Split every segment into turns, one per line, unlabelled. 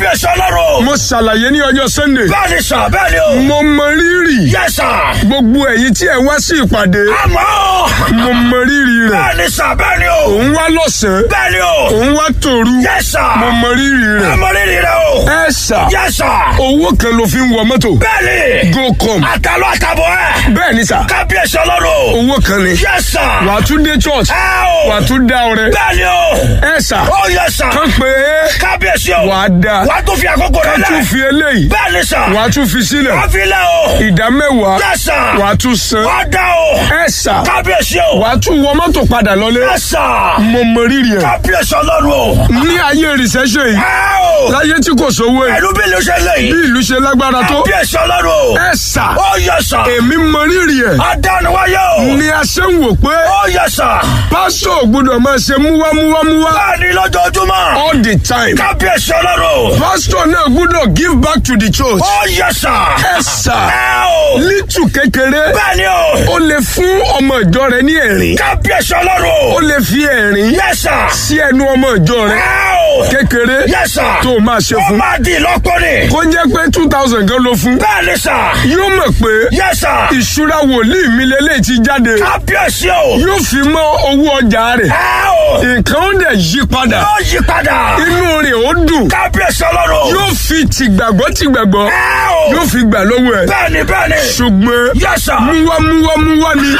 kábíyèsí ọlọ́run.
mo ṣàlàyé ní ọjọ́ sunday
bẹ́ẹ̀ ni sà bẹ́ẹ̀ ni o.
mo mọ rírì
yes sir.
gbogbo ẹ̀yin tí ẹ wá sí ìpàdé
àmọ́.
mo mọ rírì rẹ̀
bẹ́ẹ̀ ni sà bẹ́ẹ̀ ni o.
òun wá lọ́sàn-án
bẹ́ẹ̀ ni o.
òun wá tòru
yes sir.
mo mọ rírì rẹ̀
àmọ́ rírì rẹ o.
ẹ ṣà
yes sir.
owó kan ló fi ń wọ mọ́tò
bẹ́ẹ̀ ni.
gocom
àtàlọ́ àtàbọ̀ ẹ̀.
bẹ́ẹ̀ ni sà
kábíyèsí ọlọ́run.
owó kan ni
yes sir.
wà á tún dé church
ẹ o.
wà á tún dá ọrẹ
bẹ́ẹ̀ ni o.
ẹ ṣà
ó yes sir.
kán pé
kábíyèsí o.
wà á dá
wà á tún fi àkókò rẹ
kán tún
lẹ̀.
fi eléyìí
bẹ́ẹ̀ ni sà.
wà á tún fi sílẹ̀
wà á fi lẹ̀ o.
ìdá mẹ́wàá
yes sir.
wà á tún san
wà á dá o.
ẹ ṣà
kábíyèsí o.
wà á tún wọ mọ́tò padà lọlé
yes sir.
mo mọ rírì ẹ̀
kábíyèsí ọlọ́run o.
ní ayé recession yìí
ẹ o.
láyé tí kò sówó yìí
pẹ̀lú bí ló ṣe lè
bí
yìí.
ìlú ṣe lágbára tó
kábíyèsí ọlọ́run o.
ẹ ṣà
ó yes sir.
èmi mọ rírì ẹ̀
adánuwáyé o.
ni a ṣe ń wò pé
ó yes sir.
pásítọ̀ ò gbọ́dọ̀ máa ṣe múwámúwámúwá
bẹ́ẹ̀ ni lójoojúmọ́.
all the time
kábíyèsí ọlọ́run o.
pásítọ̀ náà gbọ́dọ̀ give back to the church
ó yes sir.
ẹ ṣà
ẹ o.
lítù kékeré
bẹ́ẹ̀ ni o.
ó lè fún ọmọ ìjọ rẹ ní ẹ̀rín
kábíyèsí ọlọ́run
ó
o.
lè fi ẹ̀rín
yes sir.
sí ẹnu ọmọ ìjọ rẹ
ẹ o.
kékeré
yes sir.
tó o máa ṣe
ó
fún
máa di ìlọ́pọ̀ ni.
kó jẹ́ pé two thousand kan ló fún
bẹ́ẹ̀ ni sà.
yóò mọ̀ pé
yes sir.
ìṣúra wòlíì mi lélẹ̀ ti jáde
kábíyèsí o.
yóò fi mọ́ owó ọjà rẹ̀
ẹ o.
nǹkan ó dẹ̀ yí padà
ó yí padà.
inú rẹ̀ ó dùn
kábíyèsí ọlọ́run.
yóò fi tìgbàgbọ́ tìgbàgbọ́
ẹ o.
yóò fi gbà lọ́wọ́ ẹ̀
bẹ́ẹ̀ ni bẹ́ẹ̀ ni.
ṣùgbọ́n
yes sir.
múwámúwámúwá ni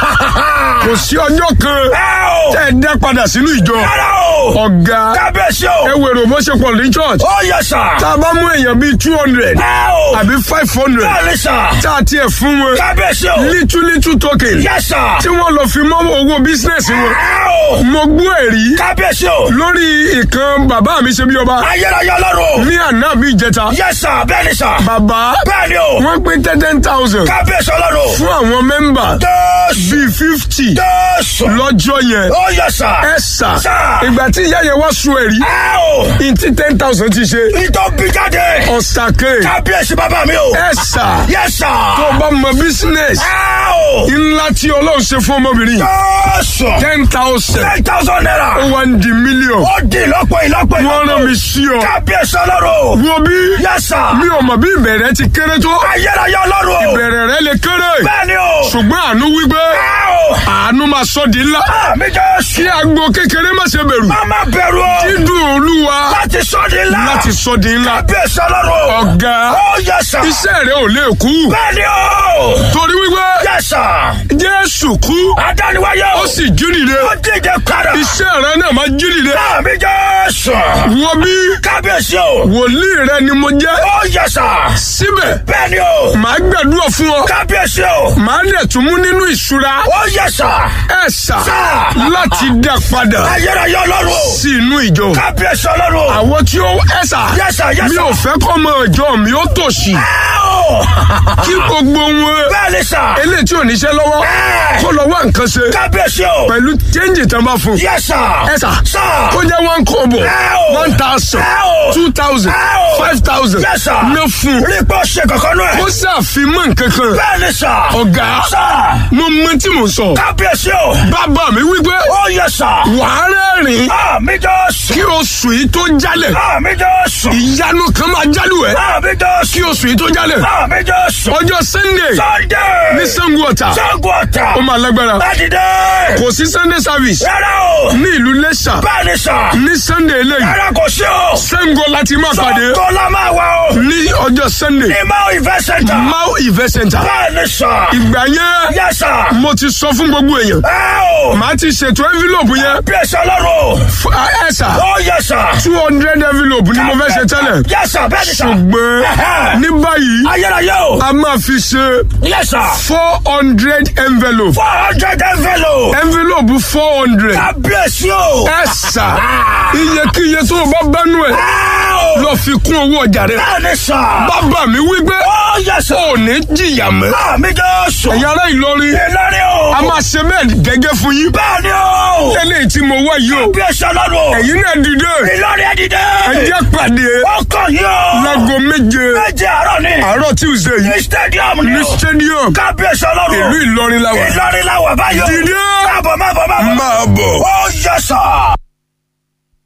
kò sí ọjọ́ kan
ẹ o.
tẹ́ ẹ dá padà sínú ìjọ
rárá o.
ọ̀gá
kábíyèsí o.
ẹ wèrò bó ṣe pọ̀ ní church
ó yes sir.
tá a bá mú èèyàn bíi two hundred
ẹ o.
àbí five hundred
bẹ́ẹ̀ ni sà.
tá a tiẹ̀ fún wọn
kábíyèsí o.
little little token
yes sir.
tí wọ́n lọ fi mọ́ owó bísínẹ́sì wọn
ẹ o.
mo gbọ́ ẹ̀rí
kábíyèsí o.
lórí ìkan bàbá mi ṣe bí ọba
ayérayé ọlọ́run.
ní àná bí ìjẹta
yes sir. bẹ́ẹ̀ ni sà.
bàbá
bẹ́ẹ̀ ni o.
wọ́n pín ten thousand
kábíyèsí ọlọ́run.
fún àwọn mẹ́mbà
jésù.
bíi fifty
jésù.
lọ́jọ́ yẹn
ó yes sir.
ẹ sà
Sà.
ìgbà tí ìyá yẹn wá sun ẹ̀rí
ẹ o.
ìtí ten thousand ti ṣe
ìtọ́ bí jáde.
ọ̀sàkè
kábíyèsí bàbá mi o.
ẹ sà
yes sir.
tó bá mọ business
ẹ o.
ńlá tí ọlọ́run ṣe fún ọmọbìnrin
jésù.
ten thousand
ten thousand naira.
ó wá ń di million
ó di ìlọ́pọ̀ ìlọ́pọ̀
wọ́n rán mi sí ọ
kábíyèsí ọlọ́run.
wo bí
yes sir.
mi ò mọ̀ bí ìbẹ̀rẹ̀ ti kéré tó
ayérayé ọlọ́run.
ìbẹ̀rẹ̀ rẹ lè kéré
bẹ́ẹ̀ ni o.
ṣùgbọ́n àánú wípé
ẹ o.
àánú máa sọ di ńlá
àmì jésù.
kí agbo kékeré má ṣe bẹ̀rù
má má bẹ̀rù o.
dídùn olúwa
láti sọ di ńlá.
láti sọ di ńlá
kábíyèsí ọlọ́run.
ọ̀gá
ó yes sir.
iṣẹ́ rẹ ò lè kú
bẹ́ẹ̀ ni o.
torí wípé
yes sir.
jésù kú
adániwáyé o.
ó sì jí dìde
ó díje padà.
iṣẹ́ rẹ náà máa jí dìde
àmì jésù.
wo bí
kábíyèsí o.
wòlíì rẹ ni mo jẹ́
ó yes sir.
síbẹ̀
bẹ́ẹ̀ ni o.
màá gbàdúrà fún ọ
kábíyèsí o.
màá dẹ̀ tún mú nínú ìṣúra
ó yes sir.
ẹ sà
Sà.
láti dá padà
ayérayé ọlọ́run.
sí inú ìjọ
kábíyèsí ọlọ́run.
àwọn tí ó ẹ sà
Yes, sir, yes,
mi
sir.
ò fẹ́ kọ́ ọmọ ìjọ mi ó tòṣì
ẹ o.
kí gbogbo wọn
bẹ́ẹ̀ ni sà.
eléyìí tí ò níṣẹ́ lọ́wọ́
Ẹ.
kó lọ wá nǹkan ṣe
kábíyèsí o.
pẹ̀lú chẹ́ǹjì tán bá fún
yes sir.
ẹ sà
sà.
kó jẹ́ one kobo
Ẹ o.
one thousand
Ẹ o.
two thousand
Ẹ o.
five thousand
Yes, sir.
ná fún
rí i pé ó ṣe kankan náà.
ó ṣàfimọ́ nǹkan kan
bẹ́ẹ̀ ni sà.
ọ̀gá
sà.
mo mọ tí mo sọ
kábíyèsí o.
bàbá mi wípé
ó yes sir.
wàá rẹ́rìn
àmì jésù.
kí oṣù yìí tó jálẹ̀
àmì jésù.
ìyanu kan máa jálù ẹ̀
àmì jésù.
kí oṣù yìí tó jálẹ̀
àmì jésù.
ọjọ́ sunday
sunday.
ní sango ọ̀tà
sango ọ̀tà.
ó máa lágbára
Sátidé.
kò sí sunday service
rárá o.
ní ìlú lẹ́ṣà
bẹ́ẹ̀ ni sà.
ní sunday eléyìí
rárá kò sí o.
sango láti máa pàdé
Sango la máa wà o.
ní ọjọ́ sunday
ní Mao Event Center.
mau event center
bẹ́ẹ̀ ni sà.
ìgbà yẹn
Yes sir.
mo ti sọ fún gbogbo èèyàn
ẹ o.
màá ti ṣètò envelope yẹn
bí ẹsẹ̀ ọlọ́run.
fún ẹ̀sà
ó yẹ sà.
two hundred envelope ni mo fẹ́ ṣe tẹ́lẹ̀
Yes sir bẹ́ẹ̀ ni sà.
ṣùgbọ́n
Ẹ̀hẹ́.
ní báyìí
ayérayé o.
a máa fi ṣe
Yes sir.
four hundred envelope
four hundred envelope.
envelope four hundred
kábíyèsí o.
ẹ̀sà iyekíye tó o bá bánú ẹ̀
ẹ o.
lọ fi kún owó ọjà rẹ
bẹ́ẹ̀ ni sà.
bàbá mi wí pé
ó yẹ sà.
ò ní jìyà mọ́
àmì jésù.
ẹ̀yin ará Ìlọrin
Ìlọrin o.
a máa ṣe bẹ́ẹ̀ gẹ́gẹ́ fún yín
bẹ́ẹ̀ ni o.
eléyìí tí mo wá yìí o
bí ẹsẹ̀ ọlọ́run.
ẹ̀yin náà dìde
Ìlọrin ẹ dìde.
ẹ jẹ́ pàdé
ó kàn yín o.
láago méje
méje àárọ̀ ni.
àárọ̀ Tuesday
ní
yìí
stadium ni
ní
o.
stadium
kábíyèsí ọlọ́run.
ìlú Ìlọrin la wà
Ìlọrin la wà báyọ̀.
Dìde.
máa bọ̀ máa bọ̀ máa bọ̀.
máa bọ̀.
ó yẹ sà.